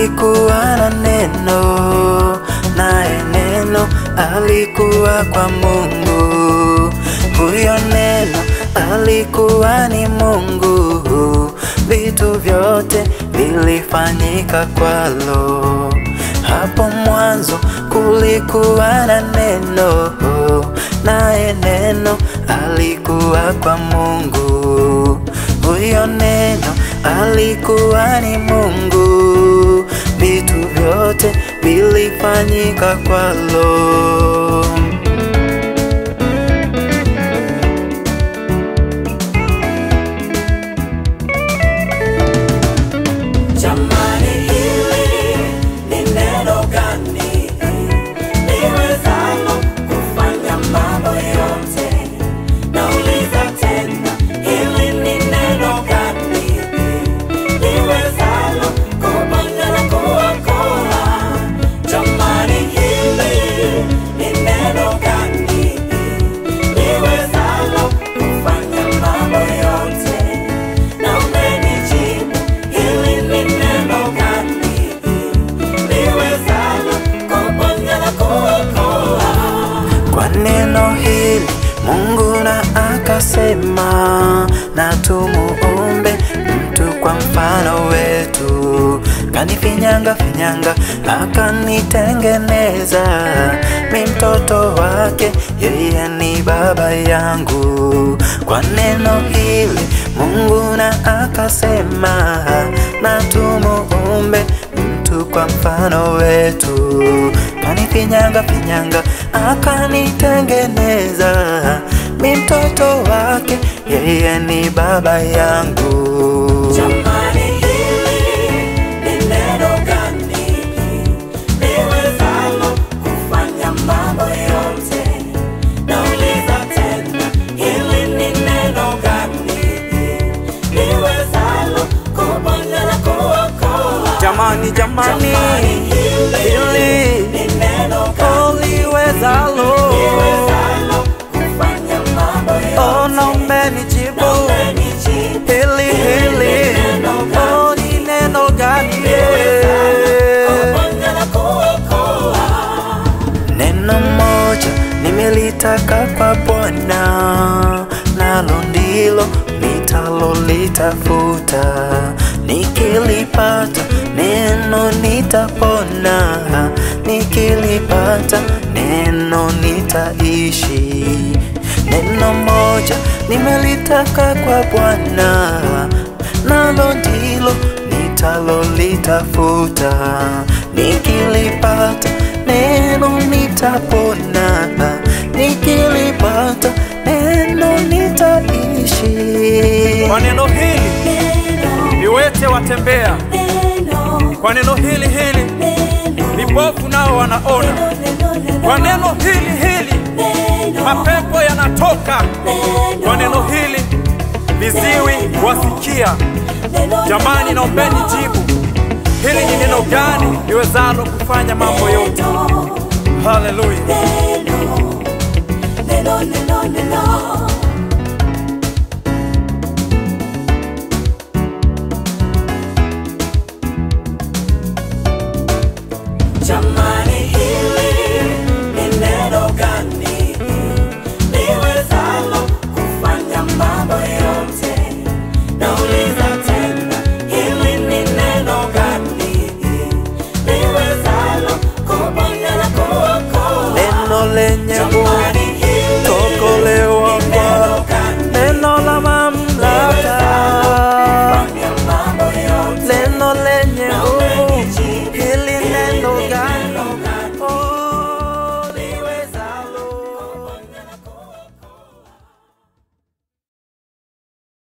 kulikuwa na neno, naye neno alikuwa kwa Mungu. Huyo neno alikuwa ni Mungu, vitu vyote vilifanyika kwalo. Hapo mwanzo kulikuwa na neno, naye neno alikuwa kwa Mungu. Huyo neno alikuwa ni Mungu, vitu vyote vilifanyika kwalo. Jamani, hili ni neno gani liwezalo kufanya mambo yote? Nauliza tena, hili ni neno gani liwezalo kuponya na kuokoa? Jamani, hili ni neno gani liwezalo kufanya mambo yote? Na umenijibu, hili ni neno gani liwezalo kuponya na kuokoa? Kwa neno hili Mungu na akasema, na tumuumbe mtu kwa mfano wetu. Kanifinyanga finyanga, akanitengeneza, mi mtoto wake, yeye ni baba yangu. Kwa neno hili Mungu na akasema, na tumuumbe mtu kwa mfano wetu. Kanifinyanga finyanga, akanitengeneza, mi mtoto wake, yeye ni baba yangu. Jamani, hili ni neno gani liwezalo kufanya mambo yote? Nauliza tena, hili ni neno gani liwezalo kuponya na kuokoa? Jamani, jamani, Jamani, hili hili ni neno gani liwezalo, liwezalo kufanya mambo oh, yote? na umenijibu Na umenijibu, hili hili, oh, ni neno gani? kuponya na kuokoa. Neno moja nimelitaka kwa Bwana, nalo ndilo nitalolitafuta. Nikilipata neno nitapona, nikilipata neno nitaishi. Neno moja nimelitaka kwa Bwana, nalo ndilo nitalolitafuta. Nikilipata neno nitapona, nikilipata neno nitaishi. Kwa neno hili viwete watembea, kwa neno hili hili vipofu nao wanaona, kwa neno hili hili mapepo yanatoka, kwa neno hili viziwi wasikia. Jamani, naombeni jibu, hili ni neno gani liwezalo kufanya mambo yote? Haleluya! Neno, neno, neno, neno.